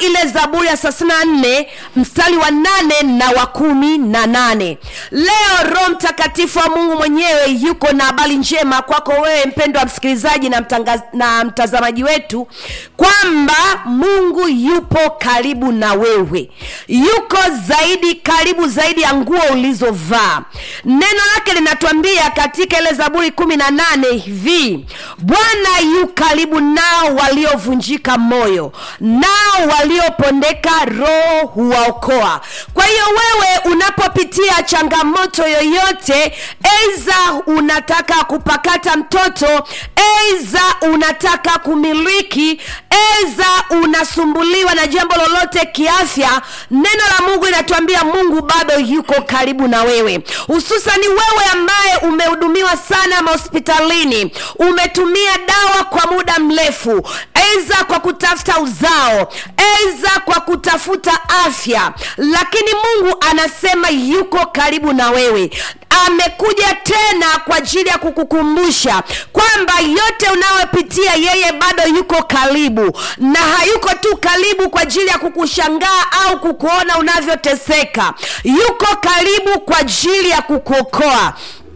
ile zaburi ya thelathini na nne mstari wa nane na wa kumi na nane leo roho mtakatifu wa mungu mwenyewe yuko na habari njema kwako wewe mpendwa msikilizaji na, mtangaz, na mtazamaji wetu kwamba mungu yupo karibu na wewe yuko zaidi karibu zaidi ya nguo ulizovaa neno lake linatuambia katika ile zaburi kumi na nane hivi bwana yu karibu nao waliovunjika moyo nao waliopondeka roho huwaokoa kwa hiyo wewe unapopitia changamoto yoyote eiza unataka kupakata mtoto eiza unataka kumiliki eiza unasumbuliwa na jambo lolote kiafya neno la mungu linatuambia mungu bado yuko karibu na wewe hususani wewe ambaye umehudumiwa sana mahospitalini umetumia dawa kwa muda mrefu eiza kwa kutafuta uzao eiza kwa kutafuta afya lakini mungu anasema yuko karibu na wewe amekuja tena kwa ajili ya kukukumbusha kwamba yote unayopitia yeye bado yuko karibu na hayuko tu karibu kwa ajili ya kukushangaa au kukuona unavyoteseka yuko karibu kwa ajili ya kukuokoa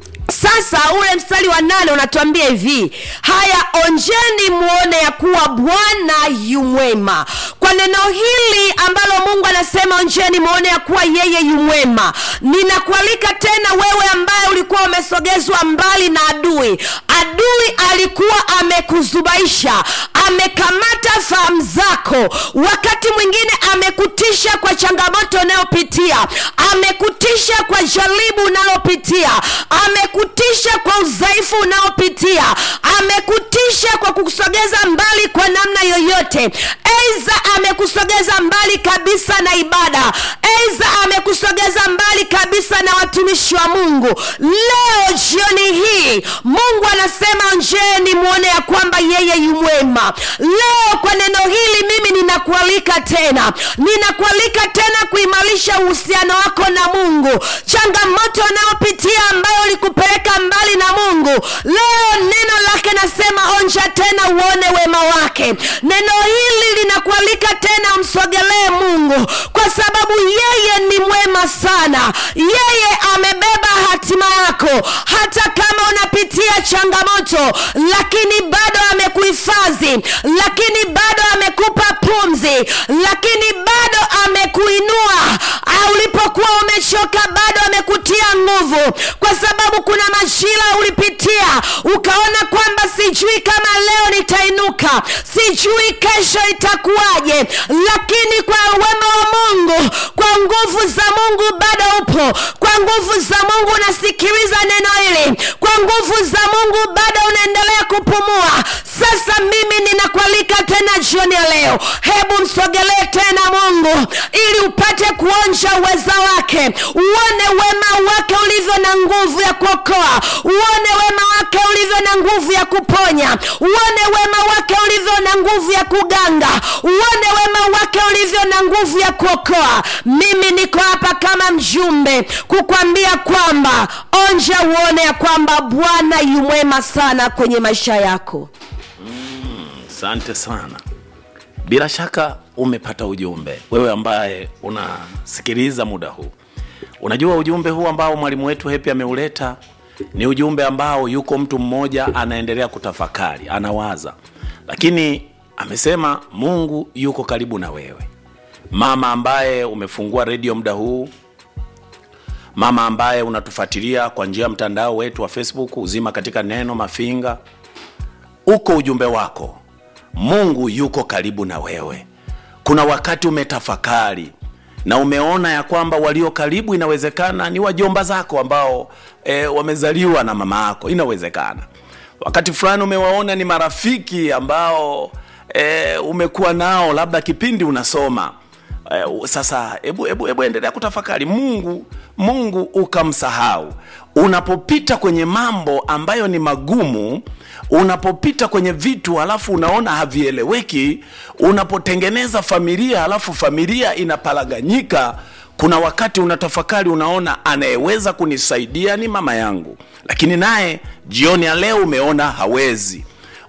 sasa ule mstari wa nane unatuambia hivi haya onjeni muone ya kuwa bwana yu mwema kwa neno hili ambalo mungu anasema onjeni muone ya kuwa yeye yu mwema ninakualika tena wewe ambaye ulikuwa umesogezwa mbali na adui adui alikuwa amekuzubaisha amekamata fahamu zako wakati mwingine amekutisha kwa changamoto unayopitia amekutisha kwa jaribu unalopitia amekutisha kwa udhaifu unaopitia amekutisha kwa kukusogeza mbali kwa namna yoyote eiza amekusogeza mbali kabisa na ibada eiza amekusogeza mbali kabisa na watumishi wa mungu leo jioni hii mungu anasema njeni mwone ya kwamba yeye yumwema leo kwa neno hili mimi ninakualika tena ninakualika tena kuimarisha uhusiano wako na mungu changamoto unayopitia ambayo ulikupeleka mbali na mungu leo neno lake nasema onja tena uone wema wake neno hili linakualika tena umsogelee mungu kwa sababu yeye ni mwema sana yeye amebeba hatima yako hata kama unapitia changamoto lakini bado amekuhifadhi lakini bado amekupa pumzi lakini bado amekuinua ulipokuwa umechoka bado amekutia nguvu kwa sababu kuna majira ulipitia ukaona kwamba sijui kama leo nitainuka sijui kesho itakuwaje lakini kwa wema wa mungu kwa nguvu za mungu bado upo kwa nguvu za mungu unasikiliza neno hili kwa nguvu za mungu bado unaendelea kupumua sasa mimi ninakualika tena jioni ya leo hebu msogelee tena mungu ili upate kuonja uweza wake uone wema wake ulivyo na nguvu ya kuokoa uone wema wake ulivyo na nguvu ya kuponya uone wema wake ulivyo na nguvu ya kuganga uone wema wake ulivyo na nguvu ya kuokoa mimi niko hapa kama mjumbe kukwambia kwamba onja uone ya kwamba bwana yumwema sana kwenye maisha yako asante sana bila shaka umepata ujumbe wewe ambaye unasikiliza muda huu unajua ujumbe huu ambao mwalimu wetu hepi ameuleta ni ujumbe ambao yuko mtu mmoja anaendelea kutafakari anawaza lakini amesema mungu yuko karibu na wewe mama ambaye umefungua redio muda huu mama ambaye unatufuatilia kwa njia ya mtandao wetu wa facebook uzima katika neno mafinga uko ujumbe wako mungu yuko karibu na wewe kuna wakati umetafakari na umeona ya kwamba walio karibu inawezekana ni wajomba zako ambao e, wamezaliwa na mama yako inawezekana wakati fulani umewaona ni marafiki ambao e, umekuwa nao labda kipindi unasoma e, sasa hebu hebu hebu endelea kutafakari mungu mungu ukamsahau unapopita kwenye mambo ambayo ni magumu unapopita kwenye vitu halafu unaona havieleweki unapotengeneza familia halafu familia inapalaganyika kuna wakati unatafakari unaona anayeweza kunisaidia ni mama yangu lakini naye jioni ya leo umeona hawezi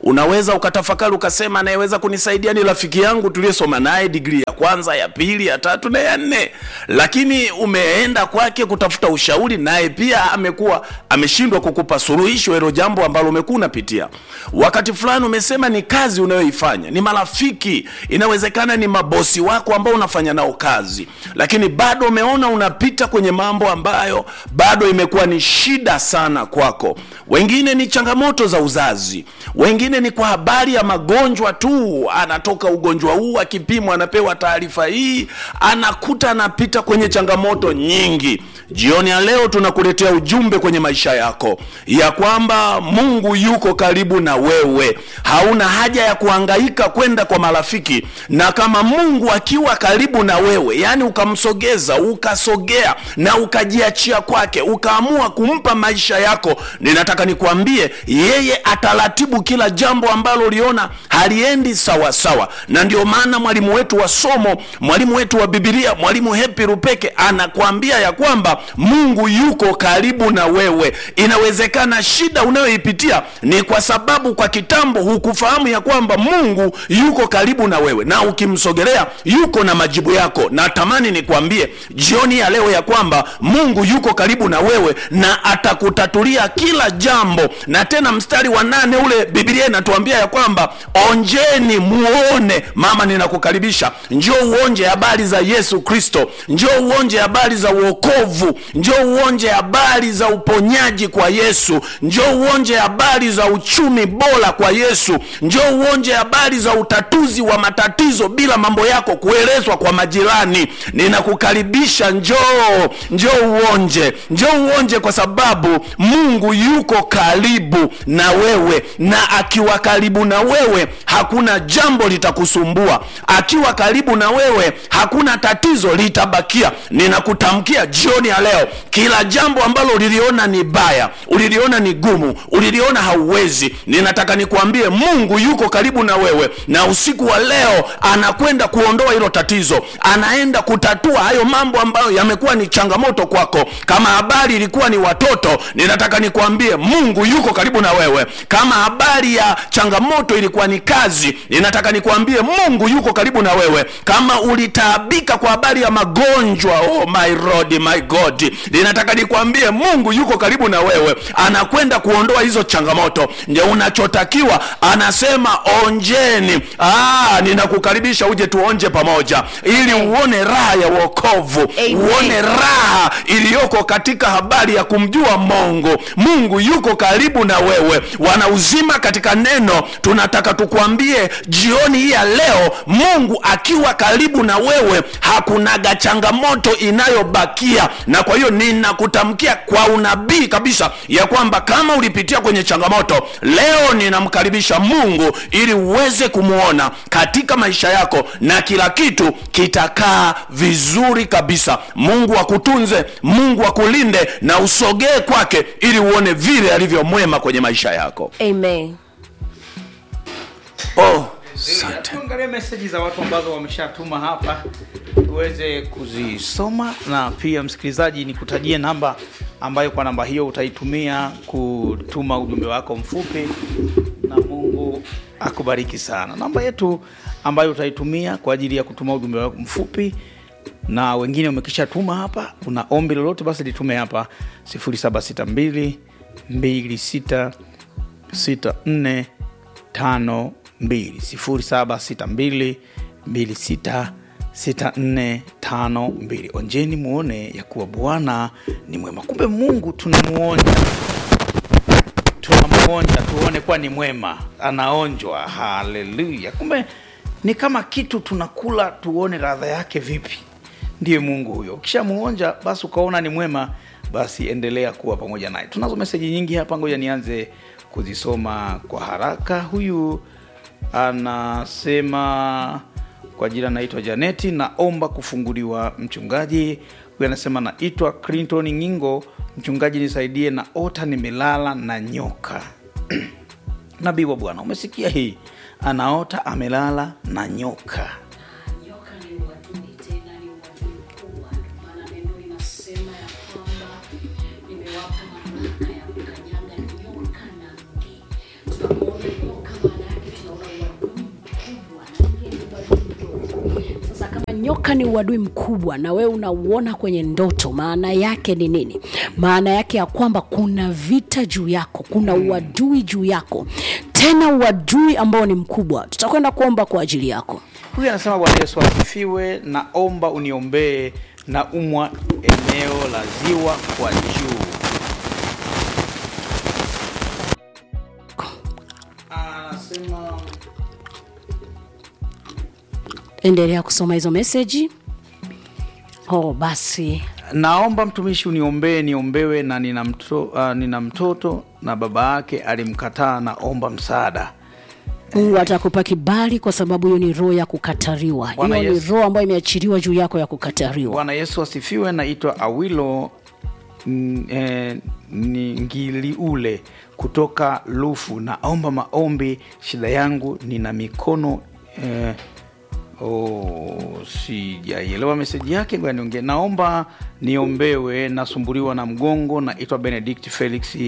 unaweza ukatafakari ukasema anayeweza kunisaidia ni rafiki yangu tuliyesoma naye digrii ya kwanza ya pili ya tatu na ya nne lakini umeenda kwake kutafuta ushauri naye pia amekuwa ameshindwa kukupa suluhisho hilo jambo ambalo umekuwa unapitia wakati fulani umesema ni kazi unayoifanya ni marafiki inawezekana ni mabosi wako ambao unafanya nao kazi lakini bado umeona unapita kwenye mambo ambayo bado imekuwa ni shida sana kwako wengine ni changamoto za uzazi wengine ni kwa habari ya magonjwa tu anatoka ugonjwa huu akipimwa anapewa taarifa hii anakuta anapita kwenye changamoto nyingi jioni ya leo tunakuletea ujumbe kwenye maisha yako ya kwamba mungu yuko karibu na wewe hauna haja ya kuhangaika kwenda kwa marafiki na kama mungu akiwa karibu na wewe yaani ukamsogeza ukasogea na ukajiachia kwake ukaamua kumpa maisha yako ninataka nikuambie yeye ataratibu kila jambo ambalo uliona haliendi sawa sawa na ndio maana mwalimu wetu wa somo mwalimu wetu wa bibilia mwalimu hepi rupeke anakuambia ya kwamba mungu yuko karibu na wewe inawezekana shida unayoipitia ni kwa sababu kwa kitambo hukufahamu ya kwamba mungu yuko karibu na wewe na ukimsogelea yuko na majibu yako natamani nikwambie jioni ya leo ya kwamba mungu yuko karibu na wewe na atakutatulia kila jambo na tena mstari wa nane ule bibilia inatuambia ya kwamba onjeni muone mama ninakukaribisha njoo uonje habari za yesu kristo njoo uonje habari za uokovu njoo uonje habari za uponyaji kwa yesu njoo uonje habari za uchumi bora kwa yesu njoo uonje habari za utatuzi wa matatizo bila mambo yako kuelezwa kwa majirani ninakukaribisha njoo njoo uonje njoo uonje kwa sababu mungu yuko karibu na wewe na akiwa karibu na wewe hakuna jambo litakusumbua akiwa karibu na wewe hakuna tatizo litabakia ninakutamkia jioni ya leo kila jambo ambalo uliliona ni baya uliliona ni gumu uliliona hauwezi ninataka nikuambie mungu yuko karibu na wewe na usiku wa leo anakwenda kuondoa hilo tatizo anaenda kutatua hayo mambo ambayo yamekuwa ni changamoto kwako kama habari ilikuwa ni watoto ninataka nikuambie mungu yuko karibu na wewe kama habari ya changamoto ilikuwa ni kazi ninataka nikuambie mungu yuko karibu na wewe kama ulitaabika kwa habari ya magonjwa oh my Lord, my god ninataka nikuambie mungu yuko karibu na wewe anakwenda kuondoa hizo changamoto ndio unachotakiwa anasema onjeni ah, ninakukaribisha uje tuonje pamoja ili uone raha ya uokovu Amen. uone raha iliyoko katika habari ya kumjua mungu mungu yuko karibu na wewe wana uzima katika neno tunataka tukwambie jioni hii ya leo mungu akiwa karibu na wewe hakunaga changamoto inayobakia na kwa hiyo ninakutamkia kwa unabii kabisa ya kwamba kama ulipitia kwenye changamoto leo ninamkaribisha mungu ili uweze kumwona katika maisha yako na kila kitu kitakaa vizuri kabisa mungu akutunze mungu akulinde na usogee kwake ili uone vile alivyo mwema kwenye maisha yako amen oh, asante. tuangalie meseji za watu ambazo wameshatuma hapa tuweze kuzisoma na pia msikilizaji nikutajie namba ambayo kwa namba hiyo utaitumia kutuma ujumbe wako mfupi na mungu akubariki sana namba yetu ambayo utaitumia kwa ajili ya kutuma ujumbe wako mfupi na wengine umekishatuma hapa una ombi lolote basi litume hapa 762 26 64 52 0762 26 6452 onjeni muone ya kuwa bwana ni mwema kumbe mungu tunamuonja tunamuonja tuone kuwa ni mwema anaonjwa haleluya kumbe ni kama kitu tunakula tuone radha yake vipi ndiye mungu huyo ukishamuonja basi ukaona ni mwema basi endelea kuwa pamoja naye tunazo meseji nyingi hapa ngoja nianze kuzisoma kwa haraka huyu anasema kwa jina naitwa janeti naomba kufunguliwa mchungaji huyu anasema naitwa clinton ngingo mchungaji nisaidie na ota nimelala na nyoka nabii wa bwana umesikia hii anaota amelala na nyoka nyoka ni uadui tena ni uadui mkubwa maana neno linasema ya kwamba nimewapa mamlaka ya kukanyaga nyoka na nge tunamwona nyoka maana nyoka ni uadui mkubwa na wewe unauona kwenye ndoto maana yake ni nini maana yake ya kwamba kuna vita juu yako kuna uadui juu yako tena uadui ambao ni mkubwa tutakwenda kuomba kwa ajili yako huyu anasema bwana yesu asifiwe naomba uniombee na umwa eneo la ziwa kwa juu anasema endelea kusoma hizo meseji oh basi naomba mtumishi uniombee niombewe na nina, mto, uh, nina mtoto na baba yake alimkataa naomba msaada mungu atakupa kibali kwa sababu hiyo ni roho ya kukatariwa Bwana hiyo ni Yesu. roho ambayo imeachiliwa juu yako ya kukatariwa bwana yesu asifiwe naitwa awilo n- eh, ni ngiliule kutoka lufu naomba maombi shida yangu nina mikono eh, oh, sijaielewa meseji yake ngoja niongee naomba niombewe nasumbuliwa na mgongo naitwa benedict felix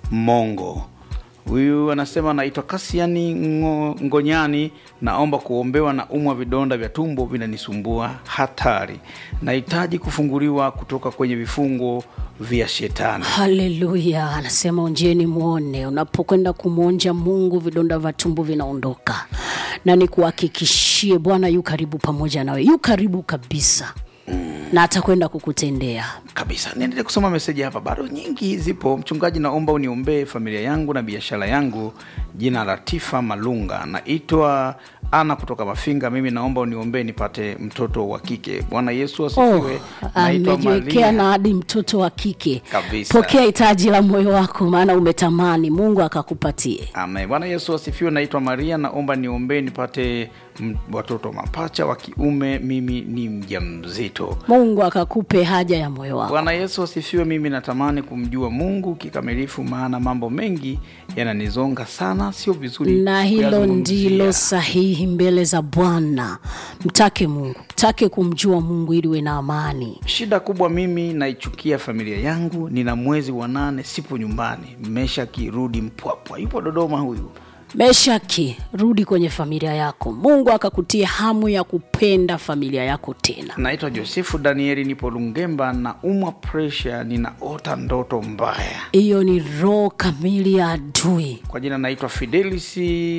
mongo huyu anasema naitwa kasiani Ngo, ngonyani naomba kuombewa na umwa vidonda vya tumbo vinanisumbua hatari nahitaji kufunguliwa kutoka kwenye vifungo vya shetani haleluya anasema onjeni mwone unapokwenda kumwonja mungu vidonda vya tumbo vinaondoka na nikuhakikishie bwana yu karibu pamoja nawe yu karibu kabisa na atakwenda kukutendea kabisa niendelee kusoma meseji hapa bado nyingi zipo mchungaji naomba uniombee familia yangu na biashara yangu jina latifa malunga naitwa ana kutoka mafinga mimi naomba uniombee nipate mtoto wa kike bwana yesu oh, asifiwe naitwa amejiwekea Maria. na hadi mtoto wa kike Kabisa. pokea hitaji la moyo wako maana umetamani mungu akakupatie Amen. Bwana Yesu asifiwe. Naitwa Maria, naomba niombee nipate m- watoto mapacha wa kiume. Mimi ni mjamzito. mungu akakupe haja ya moyo wako Bwana Yesu asifiwe. Mimi natamani kumjua Mungu kikamilifu, maana mambo mengi yananizonga sana, sio vizuri na hilo kuyazungumzia. ndilo sahihi mbele za bwana mtake mungu mtake kumjua mungu ili uwe na amani Shida kubwa, mimi naichukia familia yangu. Nina mwezi wa nane, sipo nyumbani. Mmesha kirudi Mpwapwa, yupo Dodoma huyu. meshaki rudi kwenye familia yako mungu akakutia hamu ya kupenda familia yako tena Naitwa Josefu Danieli, nipo Lungemba na umwa presha, ninaota ndoto mbaya. hiyo ni roho kamili ya adui Kwa jina naitwa Fidelis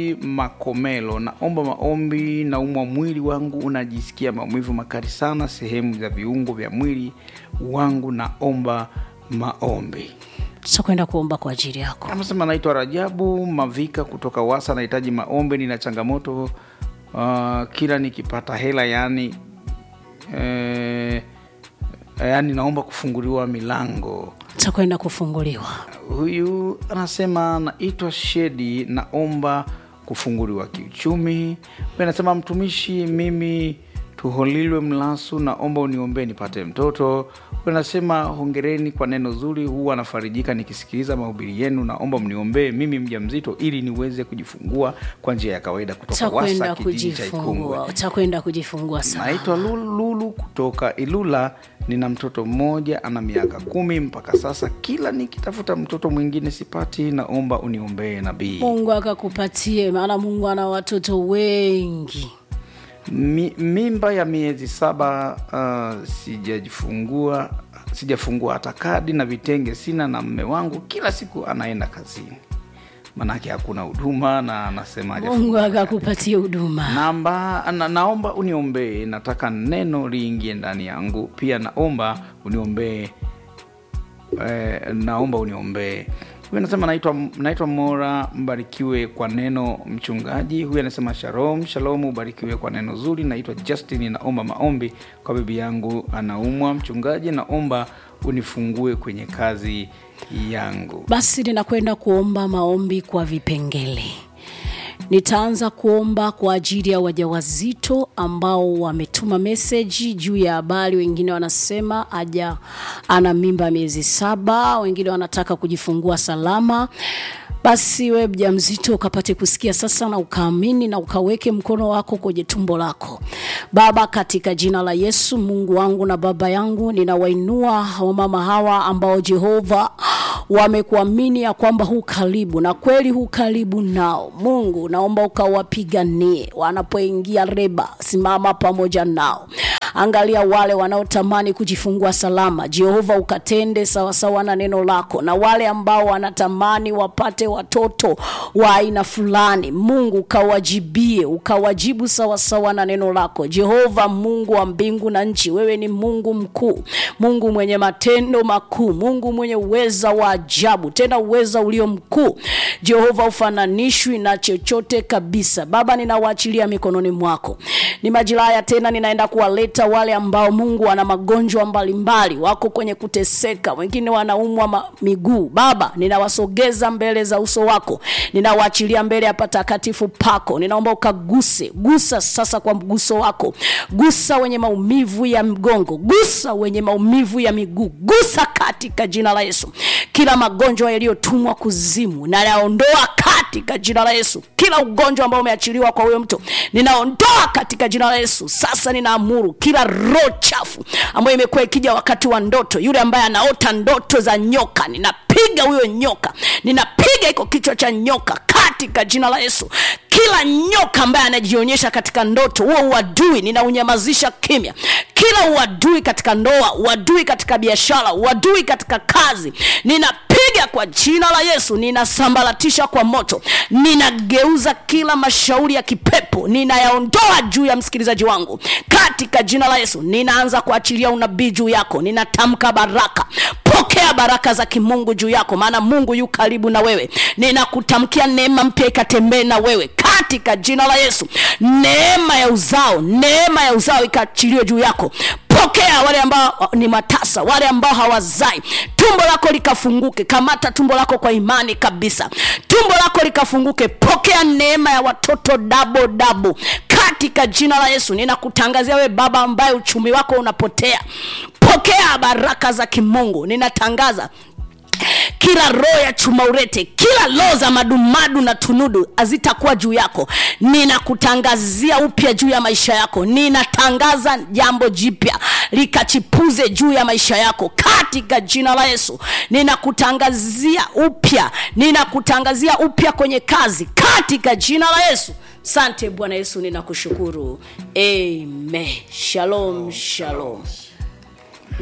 Makomelo, naomba maombi. Naumwa mwili wangu unajisikia maumivu makali sana sehemu za viungo vya mwili wangu, naomba maombi. tutakwenda kuomba kwa ajili yako Anasema naitwa Rajabu Mavika kutoka Wasa, nahitaji maombi. Nina changamoto uh, kila nikipata hela yani eh, yani naomba kufunguliwa milango tutakwenda kufunguliwa huyu anasema naitwa shedi naomba kufunguliwa kiuchumi huyu anasema mtumishi mimi tuholilwe mlasu naomba uniombee nipate mtoto huyu anasema hongereni kwa neno zuri huwa anafarijika nikisikiliza mahubiri yenu naomba mniombee mimi mja mzito ili niweze kujifungua kwa njia ya kawaida kutoka wasa utakwenda kijiji cha ikungwe kujifungua utakwenda kujifungua sana naitwa Lulu, Lulu kutoka Ilula. Nina mtoto mmoja ana miaka kumi mpaka sasa. Kila nikitafuta mtoto mwingine sipati, naomba uniombee nabii. mungu akakupatie maana mungu ana watoto wengi Mi, mimba ya miezi saba uh, sijajifungua sijafungua hata kadi na vitenge sina, na mme wangu kila siku anaenda kazini, manake hakuna huduma na anasema mungu hajafungua kadi. akakupatie huduma namba na, naomba uniombee nataka neno liingie ndani yangu pia naomba uniombee eh, naomba uniombee huyu anasema naitwa naitwa mora mbarikiwe kwa neno mchungaji huyu anasema shalom shalom ubarikiwe kwa neno zuri naitwa justin naomba maombi kwa bibi yangu anaumwa mchungaji naomba unifungue kwenye kazi yangu basi ninakwenda kuomba maombi kwa vipengele nitaanza kuomba kwa ajili ya wajawazito ambao wametuma meseji juu ya habari wengine wanasema aja ana mimba miezi saba wengine wanataka kujifungua salama basi we mja mzito ukapate kusikia sasa na ukaamini na ukaweke mkono wako kwenye tumbo lako baba katika jina la yesu mungu wangu na baba yangu ninawainua wamama hawa ambao jehova wamekuamini ya kwamba hu karibu na kweli hu karibu nao mungu naomba ukawapiganie wanapoingia reba simama pamoja nao angalia wale wanaotamani kujifungua salama jehova ukatende sawasawa na neno lako na wale ambao wanatamani wapate watoto wa aina fulani mungu ukawajibie ukawajibu sawasawa na neno lako jehova mungu wa mbingu na nchi wewe ni mungu mkuu mungu mwenye matendo makuu mungu mwenye uweza wa ajabu tena uweza ulio mkuu jehova ufananishwi na chochote kabisa baba ninawaachilia mikononi mwako ni majira haya tena ninaenda kuwaleta wale ambao mungu wana magonjwa mbalimbali wako kwenye kuteseka wengine wanaumwa ma- miguu baba ninawasogeza mbele za uso wako ninawaachilia mbele ya patakatifu pako ninaomba ukaguse gusa sasa kwa mguso wako gusa wenye maumivu ya mgongo gusa wenye maumivu ya miguu gusa katika jina la yesu kila magonjwa yaliyotumwa kuzimu nayaondoa katika jina la yesu kila ugonjwa ambao umeachiliwa kwa huyo mtu ninaondoa katika jina la yesu sasa ninaamuru kila roho chafu ambayo imekuwa ikija wakati wa ndoto yule ambaye anaota ndoto za nyoka ninapiga huyo nyoka ninapiga iko kichwa cha nyoka katika jina la yesu kila nyoka ambaye anajionyesha katika ndoto huo uadui ninaunyamazisha kimya kila uadui katika ndoa uadui katika biashara uadui katika kazi ninapiga kwa jina la yesu ninasambaratisha kwa moto ninageuza kila mashauri ya kipepo ninayaondoa juu ya msikilizaji wangu katika jina la yesu ninaanza kuachilia unabii juu yako ninatamka baraka pokea baraka za kimungu juu yako maana mungu yu karibu na wewe ninakutamkia neema mpya ikatembee na wewe katika jina la yesu neema ya uzao neema ya uzao ikaachiliwe juu yako pokea wale ambao ni matasa wale ambao hawazai tumbo lako likafunguke kamata tumbo lako kwa imani kabisa tumbo lako likafunguke pokea neema ya watoto dabo dabo katika jina la yesu ninakutangazia we baba ambaye uchumi wako unapotea pokea baraka za kimungu ninatangaza kila roho ya chuma urete kila roho za madumadu na tunudu hazitakuwa juu yako ninakutangazia upya juu ya maisha yako ninatangaza jambo jipya likachipuze juu ya maisha yako katika jina la yesu ninakutangazia upya ninakutangazia upya kwenye kazi katika jina la yesu sante bwana yesu ninakushukuru amen shalom shalom